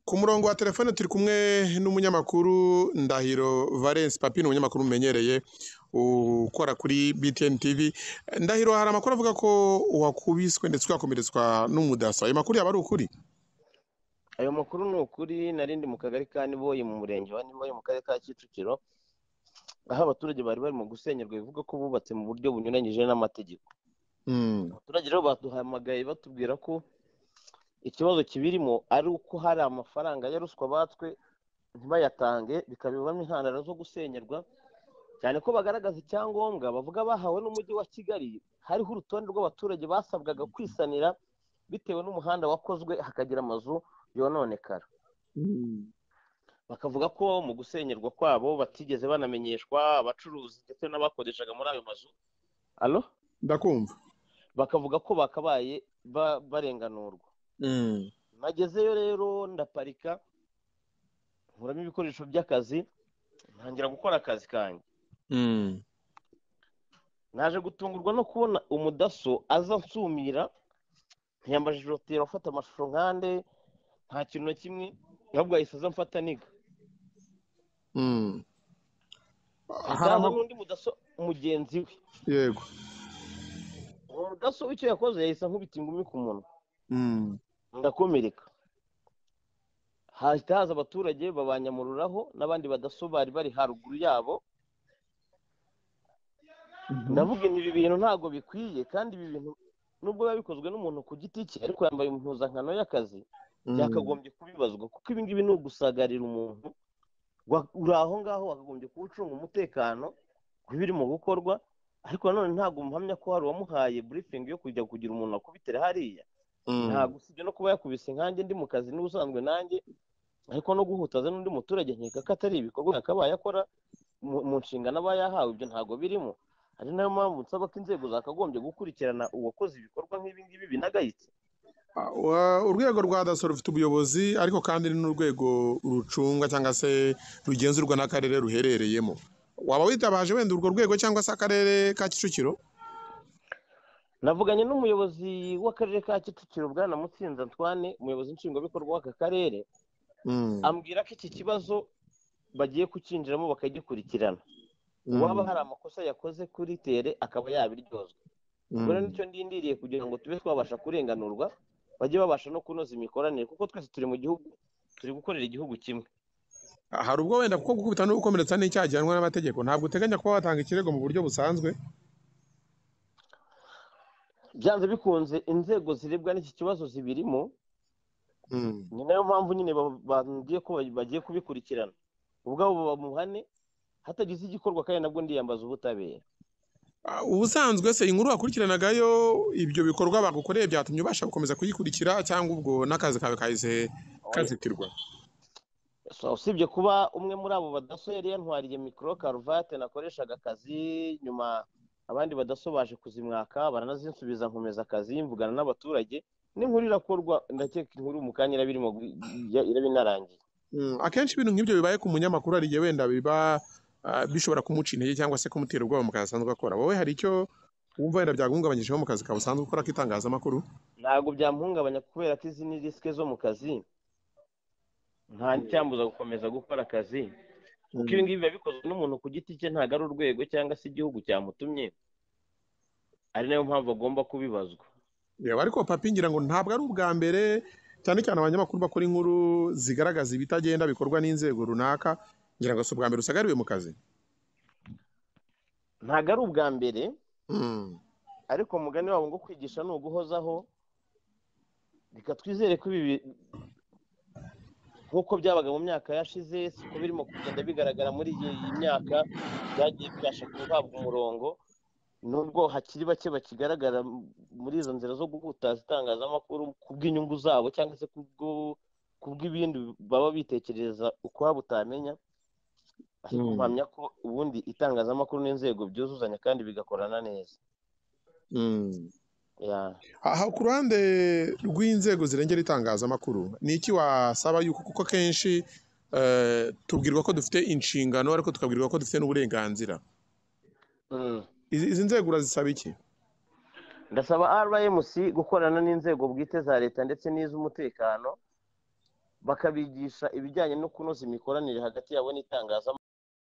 Ku murongo wa telefone turi kumwe n'umunyamakuru Ndahiro Valens Papine, umunyamakuru mumenyereye ukora kuri BTN TV. Ndahiro, hari amakuru avuga ko wakubiswe ndetse ugakomeretswa n'umudaso. Ayo makuru yaba ari ukuri? ayo makuru ni ukuri narindi mu kagari ka niboye mu murenge wa niboye mu karere ka kicukiro aho abaturage bari barimo gusenyerwa bivuga ko bubatse mu buryo bunyuranyije n'amategeko abaturage rero baduhamagaye batubwira ko ikibazo kibirimo ari uko hari amafaranga ya ruswa batswe ntibayatange bikabibamo intandaro zo gusenyerwa cyane ko bagaragaza icyangombwa bavuga bahawe n'umujyi wa kigali hariho urutonde rw'abaturage basabwaga kwisanira bitewe n'umuhanda wakozwe hakagira amazu yononekara bakavuga ko mu gusenyerwa kwabo batigeze banamenyeshwa abacuruzi ndetse n'abakoreshaga muri ayo mazu alo Ndakumva. bakavuga ko bakabaye ba- barenganurwa nagezeyo rero ndaparika nkuramo ibikoresho by'akazi ntangira gukora akazi kanjye naje gutungurwa no kubona umudaso aza ansumira ntiyambajije oti afata amashusho nkande nta kintu na kimwe ahubwo yahise aza amfata niga Mm. Hari haza ama- n'undi mudaso mugenzi we Yego. uwo mudaso w'icyo yakoze yahise ankubita ingumi ku munwa Mm. ndakomereka hahita haza abaturage babanyamururaho n'abandi badaso bari bari haruguru yabo ndavuga ibi bintu ntabwo bikwiye kandi ibi bintu nubwo biba bikozwe n'umuntu ku giti cye ariko yambaye impuzankano y'akazi Mm. byakagombye kubibazwa kuko ibi ngibi ni ugusagarira umuntu wa- uri aho ngaho wakagombye kuba ucunga umutekano ku birimo gukorwa ariko nanone ntabwo muhamya ko hari uwamuhaye burifingi yo kujya kugira umuntu akubitira hariya Mm. ntabwo usibye no kuba yakubise nkanjye ndi mu kazi n'ubusanzwe nanjye ariko no guhutaza n'undi muturage nkeka ko atari ibikorwa yakabaye akora mu- mu nshingano aba yahawe ibyo ntabwo birimo ari nayo mpamvu nsaba ko inzego zakagombye gukurikirana uwakoze ibikorwa nk'ibi ngibi binagayitse Ah, wa- urwego rwa daso rufite ubuyobozi ariko kandi n'urwego rucungwa cyangwa se rugenzurwa n'akarere ruherereyemo waba witabaje wenda urwo rwego cyangwa se akarere ka kicukiro navuganye n'umuyobozi w'akarere ka kicukiro bwana mutsinzi antoine umuyobozi nshingwabikorwa w'aka karere Mm. ambwira ko iki kibazo bagiye kucyinjiramo bakagikurikirana Mm. uwaba hari amakosa yakoze kuri tere akaba yabiryozwa Mm. ubwo rero nicyo ndindiriye kugira ngo tube twabasha kurenganurwa bajye babasha no kunoza imikoranire kuko twese turi mu gihugu turi gukorera igihugu kimwe Ah, hari ubwo wenda kuko gukubita no gukomeretsa n'icyaha gihanwa n'amategeko ntabwo uteganya kuba watanga ikirego mu buryo busanzwe byanze bikunze inzego zirebwa n'iki kibazo zibirimo Mm. ni nayo mpamvu nyine ba- bambwiye ko bagiye kubikurikirana ubwabo bamuhane hatagize igikorwa kandi nabwo ndiyambaza ubutabera Ah, ubusanzwe se inkuru wakurikiranaga yo ibyo bikorwa bagukoreye byatumye ubasha gukomeza kuyikurikira cyangwa ubwo n'akazi kawe kahise kazitirwa So, usibye kuba umwe muri abo badaso yari yantwariye mikoro karuvate nakoreshaga akazi nyuma abandi badaso baje kuzimwaka baranazinsubiza nkomeza akazi mvugana n'abaturage n'inkuru irakorwa ndakeka inkuru mu kanya iraba irimo gu- ya- iraba inarangiye Mm, akenshi ibintu nk'ibyo bibaye ku munyamakuru hari igihe wenda biba ah, bishobora kumuca intege cyangwa se kumutera ubwoba mu kazi asanzwe akora wowe hari icyo wumva wenda byaguhungabanyijeho mu kazi kawe usanzwe ukora k'itangazamakuru ntabwo byamuhungabanya kubera ko izi ni risike zo mu kazi nta n'icyambuza gukomeza gukora akazi kuko ibi ngibi biba bikozwe n'umuntu ku giti cye ntabwo ari urwego cyangwa se igihugu cyamutumye ari nayo mpamvu agomba kubibazwa Yego, ariko papi ngira ngo ntabwo ari ubwa mbere cyane cyane abanyamakuru bakora inkuru zigaragaza ibitagenda bikorwa n'inzego runaka ngira ngo si ubwa mbere usagariwe mu kazi ntabwo ari ubwa mbere Mm, ariko umugani wabo ngo kwigisha ni uguhozaho reka twizere ko ibi bi- nk'uko byabaga mu myaka yashize siko birimo kugenda bigaragara muri iyi myaka byagiye bibasha guhabwa umurongo nubwo hakiri bake bakigaragara m- muri izo nzira zo guhutaza itangazamakuru ku bw'inyungu zabo cyangwa se kubwo- ku bw'ibindi baba bitekereza ukwabo utamenya ariko Mm. mpamya ko ubundi itangazamakuru n'inzego byuzuzanya kandi bigakorana neza mm. Yeah. aha ku ruhande rw'inzego zirengera itangazamakuru ni iki wasaba yuko kuko kenshi eh, tubwirwa ko dufite inshingano ariko tukabwirwa ko dufite n'uburenganzira Mm. izi izi nzego urazisaba iki ndasaba rmc gukorana n'inzego bwite za leta ndetse n'iz'umutekano bakabigisha ibijyanye no kunoza imikoranire hagati yabo n'itangazamakuru